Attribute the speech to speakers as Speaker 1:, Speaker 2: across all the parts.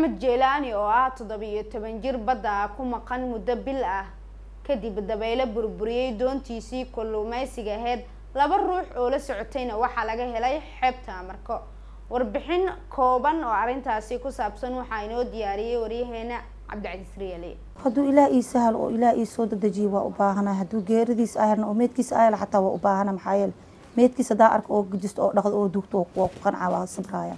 Speaker 1: axmed jeylaani oo ah toddobiyo toban jir badda ku maqan muddo bil ah kadib dabeyle burburiyey doontiisii kalluumeysiga aheyd laba ruux oo la socotayna waxaa laga helay xeebta amarko warbixin kooban oo arrintaasi ku saabsan waxaa inoo diyaariyey waryaheena cabdicasiis riyaali
Speaker 2: hadduu ilaah ii sahal oo ilaah ii soo dedejiye waa u baahana hadduu geeridiis ahna oo meedkiisa ahla xataa waa u baahana maxaa yeele meedkiis haddaa arka oo gajisto oo dhaqdo oo dugto waa ku qancaa waa sabraaya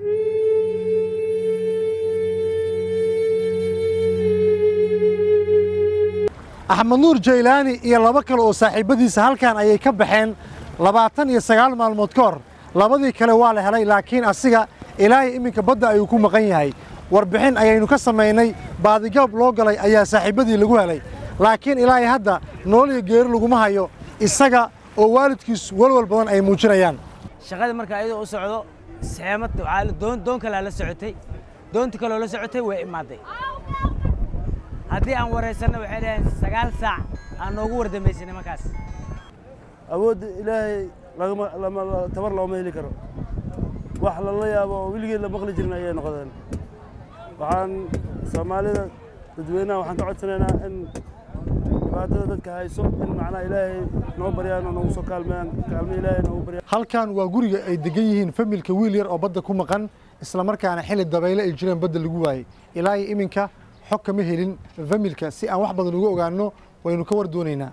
Speaker 3: axmed nuur jaylaani iyo laba kale oo saaxiibadiisa halkan ayay ka baxeen labaatan iyo sagaal maalmood ka hor labadii kale waa la helay laakiin asiga ilaahay iminka badda ayuu ku maqan yahay warbixin ayaynu ka samaynay baadigoob loo galay ayaa saaxiibbadii lagu helay laakiin ilaahay hadda nool iyo geeri laguma hayo isaga oo waalidkiis walwal badan ay muujinayaan
Speaker 4: shaqadii marka ayadoo u socdo seemad doon doon kalea la socotay doontii kaloo la socotay way imaaday haddii aan waraysanno waxay dhaheen sagaal saac aan noogu wardambaysanay markaas
Speaker 5: awoodda ilaahay lagama lama tabar looma heli karo wax lala yaabo oo weligeed la maqli jirin ayay noqdeen waxaan soomaalida dadweynaha waxaan ka codsanaynaa in dhibaatada dadka hayso in macnaha ilaahay noo baryaan oo noogu soo kaalmeeyaan kaalme ilaahay noogu baryaan
Speaker 3: halkan waa guriga ay degan yihiin familka wiil yar oo badda ku maqan islamarkaana xilli dabayle ay jireen badda lagu waayey ilaa iyo iminka xog kama helin familka si aan wax badan uga ogaano waynu ka war doonaynaa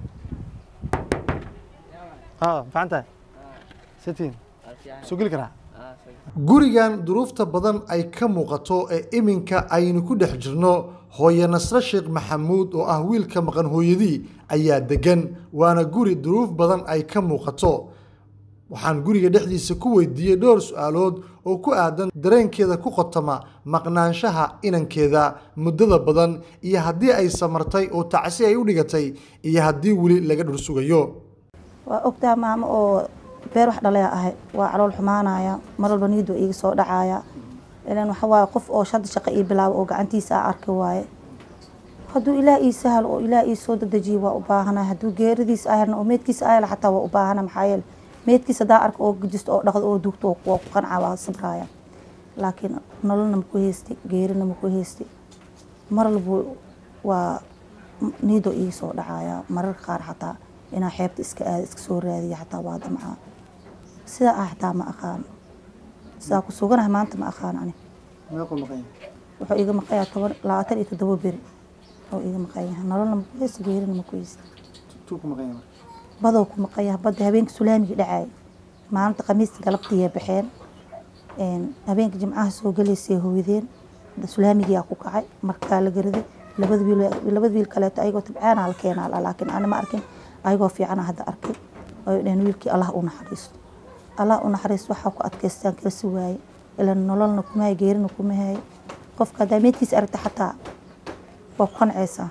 Speaker 3: faantahay sitiin soo geli karaa gurigan duruufta badan ay ka muuqato ee iminka aynu ku dhex jirno hooye nasre sheekh maxamuud oo ah wiilka maqan hooyadii ayaa degan waana guri duruuf badan ay ka muuqato waxaan guriga dhexdiisa ku weydiiyey dhowr su-aalood oo ku aadan dareenkeeda ku qotama maqnaanshaha inankeeda muddada badan iyo haddii ay samartay oo tacsi ay u dhigatay iyo haddii weli laga dhur sugayo
Speaker 2: waa ogtaa maamo oo beer wax dhalaya ahay waa calool xumaanaya mar walba niid waa iiga soo dhacaya ilan waxa waaye qof oo shada shaqo ii bilaabo oo gacantiisa a arki waaye hadduu ilaah ii sahal oo ilaah ii soo dedejiye waa u baahana hadduu geeridiis ahna oo meedkiisa ahla xataa waa u baahana maxaa yeele meedkiis haddaa arka oo gajisto oo dhaqdo oo dugto waa ku qancaa waa sabraaya laakiin nololna maku heystay geerina maku heystay mar walba waa niidoo iiga soo dhacaya mararka qaar xataa inaa xeebta iska aada iska soo raadiya xataa waa damcaa sidaa ah xataa ma aqaan sidaa ku suganaha maanta ma aqaan ani wuxuu iga maqayaa toban labaatan iyo toddoba beri oo iga maqan yahay nololna maku heysta geerina maku heysta badow ku maqan yahay badda habeenka sulaamiga dhacay maalinta khamiista galabtiiya baxeen habeenka jimcaha soo galaysay hooydeen sulaamigiyaa ku kacay markaa la garaday labada wiil labada wiil kaleeto ayagoo tabcaana la keenaa laakiin ani ma arkin ayagoo fiicana hadda arkay ay dhaheen wiilkii allah u naxariisto allah u naxariisto waxaa ku adkaystaan kalsi waaye ilan nololna kuma hay geerina kuma hay qofka haddaa meedkiisa aragta xataa waa ku qancaysaa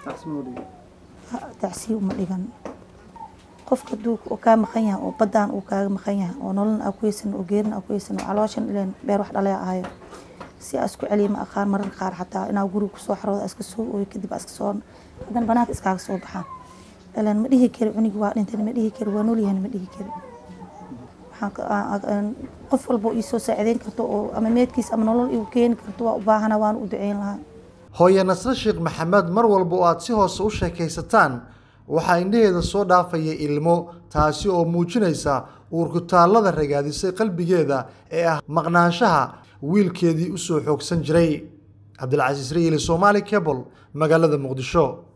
Speaker 2: tacsiya uma dhigan qofka hadduu kaa maqan yahay oo baddaan uu kaaga maqan yahay oo nololna aa ku heysan oo geerina aa ku heysan oo calooshan ileen beer wax dhalaya ahayo si aa isku celiya ma aqaan mararka qaar xataa inaa guriga kusoo xarooda iska soo ooyo kadib iska soo haddana banaanka iskaaga soo baxaan ilan ma dhihi kari cunigi waa dhintan ma dhihi kari waa noolyahan ma dhihi kari qof walba iisoo saacideyn karto oo ama meedkiis ama nolol igu keeni karto waa u baahana waan u duceyn lahaa
Speaker 3: hooye nasre sheekh maxamed mar walba oo aad si hoose u sheekaysataan waxaa indhaheeda soo dhaafaya ilmo taasi oo muujinaysa uurkutaallada ragaadisay qalbigeeda ee ah maqnaanshaha wiilkeedii u soo xoogsan jiray cabdilcasiis riyili soomaali cable magaalada muqdisho